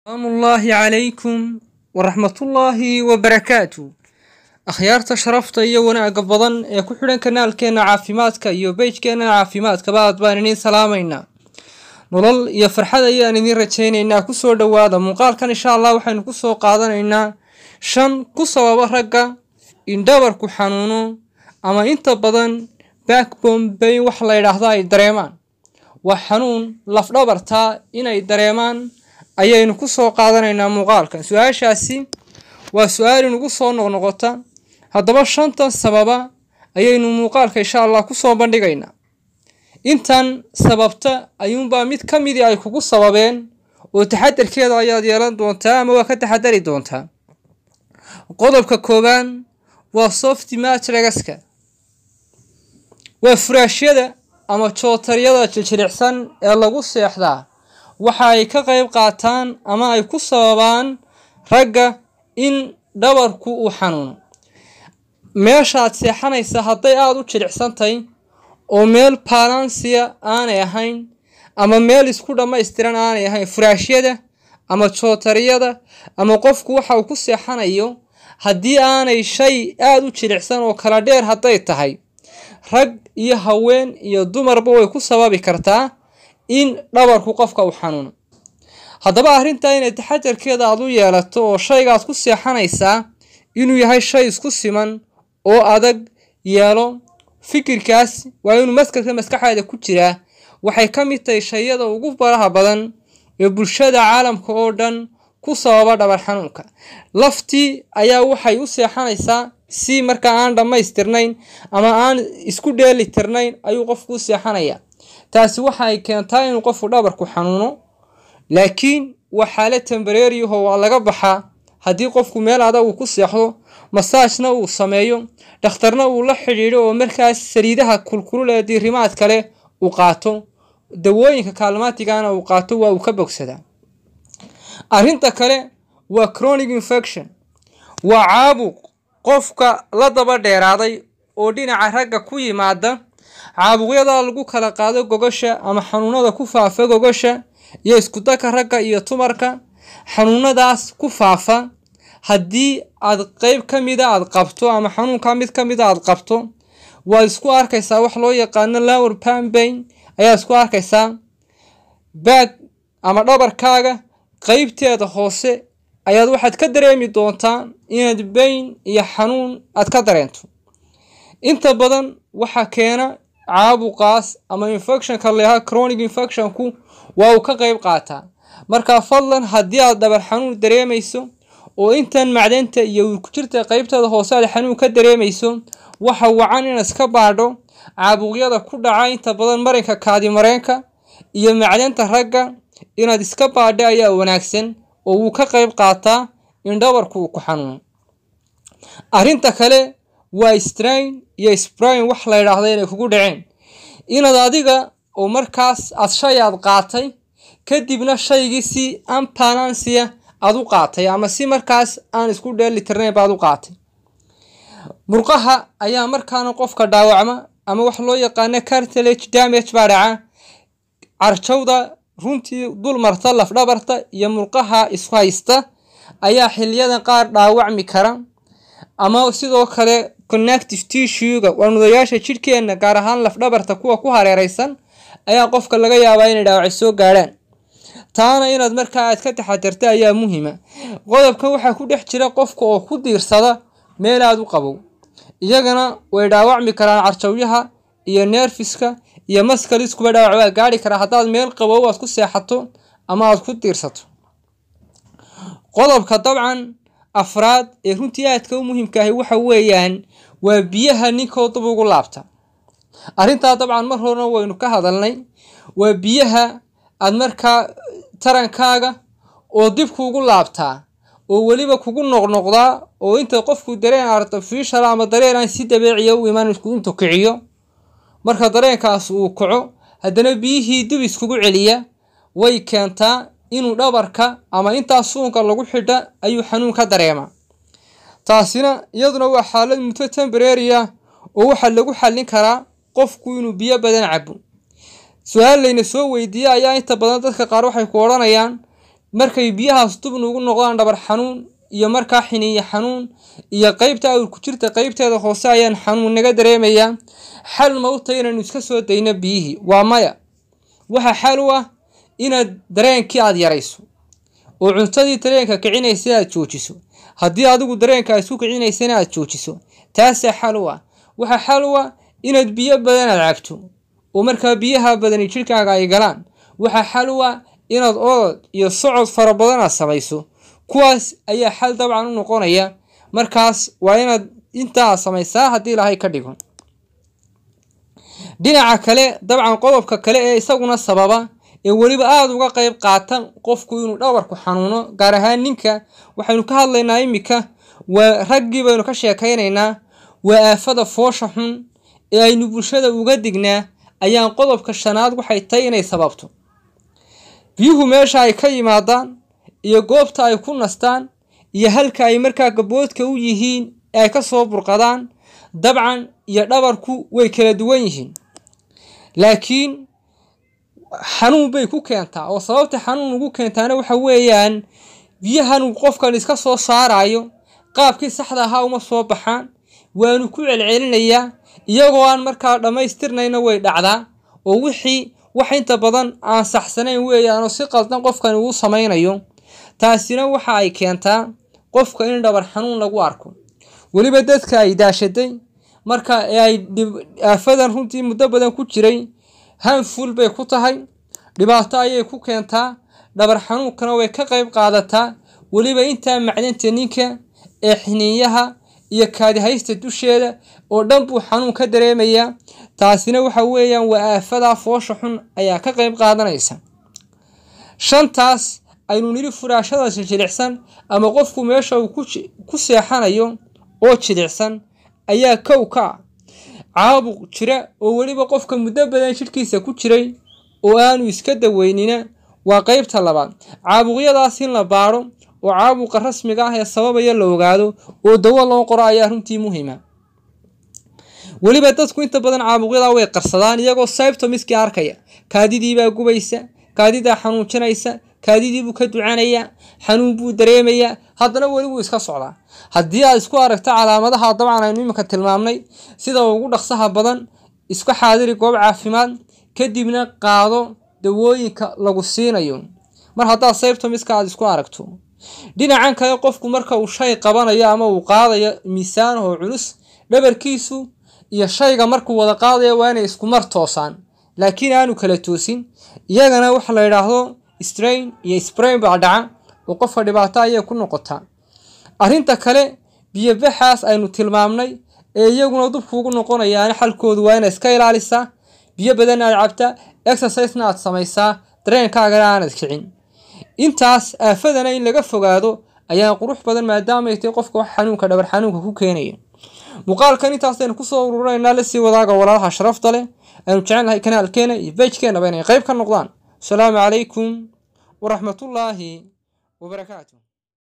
salaamu ullaahi calaykum waraxmatullaahi wabarakaatu akhyaarta sharafta iyo wanaagga badan ee ku xidhan kanaalkeenna caafimaadka iyo beyjkeenna caafimaadkaba aad baan idiin salaamaynaa nolol iyo farxad ayaan idiin rajaynaynaa kusoo dhowaada muuqaalkan insha allah waxaynu kusoo qaadanaynaa shan ku sababa ragga in dhabarku xanuuno ama inta badan backbone bayn wax la yidhaahdo ay dareemaan waa xanuun lafdhabartaa inay dareemaan ayaynu kusoo qaadanaynaa muuqaalkan su-aashaasi waa su-aal inugu soo noqnoqota haddaba shantan sababa ayaynu muuqaalka insha allah kusoo bandhigaynaa intan sababta ayuunbaa mid ka midii ay kugu sababeen oo taxadarkeeda ayaad yeelan doontaa ama waa ka taxadari doontaa qodobka koobaan waa soft matragaska waa furaashyada ama jootaryada jiljilicsan ee lagu seexdaa waxa ay ka qayb qaataan ama ay ku sababaan ragga in dhabarku uu xanuuno meeshaad seexanaysa hadday aada u jilicsantahay oo meel balansiya aanay ahayn ama meel isku dhammaystiran aanay ahayn furaashyada ama jootariyada ama qofku waxa uu ku seexanayo haddii aanay shay aada u jilicsan oo kala dheer hadday tahay rag iyo haween iyo dumarba way ku sababi kartaa in dhabarku qofka uu xanuuno haddaba arrintaa inay taxajarkeeda aad u yeelato oo shaygaad ku seexanaysaa inuu yahay shay isku siman oo adag yeelo fikirkaas waa inuu maskarka maskaxeeda ku jiraa waxay ka mid tahay shayada ugu baraha badan ee bulshada caalamka oo dhan ku sababa dhabar xanuunka laftii ayaa waxay u seexanaysaa si markaa aan dhammaystirnayn ama aan isku dheeli tirnayn ayuu qofku u seexanayaa taasi waxay keentaa inuu qofku dhabarku xanuuno laakiin waa xaalad tembareeriyaho waa laga baxaa haddii qofku meel adag uu ku seexdo masaajna uu sameeyo dhakhtarna uu la xidhiidho oo markaas saliidaha kulkulul ee diirimaad kale uu qaato dawooyinka kaalmaatigana uu qaato waa uu ka bogsadaa arrinta kale waa chronic infection waa caabuq qofka la daba dheeraaday oo dhinaca ragga ku yimaada caabuqyada lagu kala qaado gogasha ama xanuunada ku faafa gogasha iyo iskudaka ragga iyo tumarka xanuunadaas ku faafa haddii aad qeyb ka mida aad qabto ama xanuunka mid ka mida aad qabto waad isku arkaysaa wax loo yaqaano lower pambain ayaad isku arkaysaa baag ama dhabarkaaga qeybteeda hoose ayaad waxaad ka dareemi doontaa inaad bayn iyo xanuun aad ka dareento inta badan waxaa keena caabuqaas ama infectionka layahaa chronic infectionku waa uu ka qeyb qaataa markaa fadlan haddii aad dhabar xanuun dareemayso oo intan macdanta iyo urkujirta qeybteeda hoose aad xanuun ka dareemayso waxa wacan inaad iska baadho caabuqyada ku dhaca inta badan marinka kaadimareenka iyo macdanta ragga inaad iska baadho ayaa wanaagsan oo wuu ka qeyb qaataa in dhabarku uu ku xanuuno arrinta kale waa strain iyo sprain wax la ydhaahda inay kugu dhaceen inaad adiga oo markaas aad shay aad qaatay kadibna shaygii si ambalansiya aad u qaatay ama si markaas aan isku dheeli tirnayn baad u qaatay murqaha ayaa markaana qofka dhaawacma ama wax loo yaqaano cartilage damage baa dhaca carjawda runtii dul marta lafdhabarta iyo murqaha isku haysta ayaa xiliyadan qaar dhaawacmi kara ama sidoo kale connective tissuega waa nudayaasha jidhkeenna gaar ahaan lafdhabarta kuwa ku hareereysan ayaa qofka laga yaabaa inay dhaawacay soo gaadhaan taana inaad markaa aad ka taxadarta ayaa muhiima qodobkan waxaa ku dhex jira qofka oo ku diirsada meel aad u qabow iyagana way dhaawacmi karaan carjawyaha iyo neerfiska iyo maskaliskuba dhaawac waa gaari karaa haddaad meel qabow aad ku seexato ama aad ku diirsato qodobka dabcan afraad ee runtii aadka u muhiimkaahi waxa weeyaan waa biyaha ninkoo dub ugu laabta arrintaa dabcan mar horena waynu ka hadalnay waa biyaha aad markaa tarankaaga oo dib kuugu laabtaa oo weliba kugu noqnoqdaa oo inta qofku dareen artificial ama dareen aan si dabeeciya u iman intuu kiciyo marka dareenkaas uu kaco haddana biyihii dib iskugu celiya way keentaa inuu dhabarka ama intaa suunka lagu xidha ayuu xanuun ka dareemaa taasina iyaduna waa xaalad muddo tembareeriya oo waxaa lagu xallin karaa qofku inuu biyo badan cabo su-aal layna soo weydiiyey ayaa inta badan dadka qaar waxay ku odhanayaan markay biyahaas dub nugu noqdaan dhabar xanuun iyo markaa xiniiyo xanuun iyo qeybta awr ku jirta qeybteeda hoose ayaan xanuun naga dareemayaa xal ma u tahay inaynu iska soo dayno biyihii waa maya waxaa xal u ah inaad dareenkii aada yarayso oo cuntadii dareenka kicinaysa aad joojiso haddii adigu dareenka aad isku kicinaysana aad joojiso taasaa xal u ah waxaa xal u ah inaad biyo badan aad cabto oo markaa biyaha badani jidhkaaga ay galaan waxaa xal u ah inaad orod iyo socod fara badan aad samayso kuwaas ayaa xal dabcan u noqonaya markaas waa inaad intaa aad samaysaa haddii ilaahay ka dhigo dhinaca kale dabcan qodobka kale ee isaguna sababa ee weliba aada uga qeyb qaata qofku inuu dhabarku xanuuno gaar ahaan ninka waxaynu ka hadlaynaa iminka waa raggii baynu ka sheekaynaynaa waa aafada foosha xun ee aynu bulshada uga dignaa ayaan qodobka shanaad waxay tahay inay sababto biyuhu meesha ay ka yimaadaan iyo goobta ay ku nastaan iyo halka ay markaa gaboodka u yihiin ee ay ka soo burqadaan dabcan iyo dhabarku way kala duwan yihiin laakiin xanuun bay ku keentaa oo sababta xanuun ugu keentaana waxa weeyaan biyahan uu qofkan iska soo saarayo qaabkii saxda ahaa uma soo baxaan waanu ku celcelinayaa iyagoo aan markaa dhammaystirnayna way dhacdaa oo wixii wax inta badan aan saxsanayn weeyaanoo si qaldan qofkani uu samaynayo taasina waxa ay keentaa qofka in dhabar xanuun lagu arko weliba dadka ay daashaday marka ee ay aafadan runtii muddo badan ku jiray hanful bay ku tahay dhibaato ayay ku keentaa dhabar xanuunkana way ka qayb qaadataa weliba intaa macdanta ninka ee xiniinyaha iyo kaadihaysta dusheeda oo dhan buu xanuun ka dareemayaa taasina waxa weeyaan waa aafadaa foosha xun ayaa ka qayb qaadanaysa shantaas aynu nidhi furaashadaas jilicsan ama qofku meesha uu ku seexanayo oo jilicsan ayaa kow ka ah caabuq jira oo weliba qofka muddo badan jidhkiisa ku jiray oo aanu iska daweynina waa qeybta labaad caabuqyadaas in la baadho oo caabuqa rasmiga ah ee sababaya la ogaado oo dawo loo qoro ayaa runtii muhiima weliba dadku inta badan caabuqyadaa way qarsadaan iyagoo symptomiskii arkaya kaadidiibaa gubaysa kaadidaa xanuujinaysa kaadidiibuu ka ducanayaa xanuun buu dareemayaa haddana weli wuu iska socdaa haddii aad isku aragto calaamadaha dabcan aynu iminka tilmaamnay sida ugu dhaqsaha badan iska xaadiri goob caafimaad kadibna qaado dawooyinka lagu siinayo mar haddaad symptomiska aad isku aragto dhinacan kale qofku marka uu shay qabanayo ama uu qaadayo miisaan oo culus dhabarkiisu iyo shayga markuu wada qaadayo waa inay isku mar toosaan laakiin aanu kala toosin iyagana waxa la yidhaahdo strain iyo sprain baa dhaca oo qofka dhibaato ayay ku noqotaa arrinta kale biyobaxaas aynu tilmaamnay ee iyaguna dubkuugu noqonayaana xalkoodu waa inaad iska ilaalisaa biyo badan aad cabtaa exercisena aad samaysaa dareenkaagana aanad kicin intaas aafadana in laga fogaado ayaa qurux badan maadaamay tahay qofka wax xanuunka dhabar xanuunka ku keenaya muuqaalkan intaasaynu kusoo ururinaynaa lasii wadaaga walaalaha sharafta leh aynu jecelnahay kanaalkeena iyo bejkeenaba inay qayb ka noqdaan asalaamu calaykum waraxmatullaahi wabarakaatu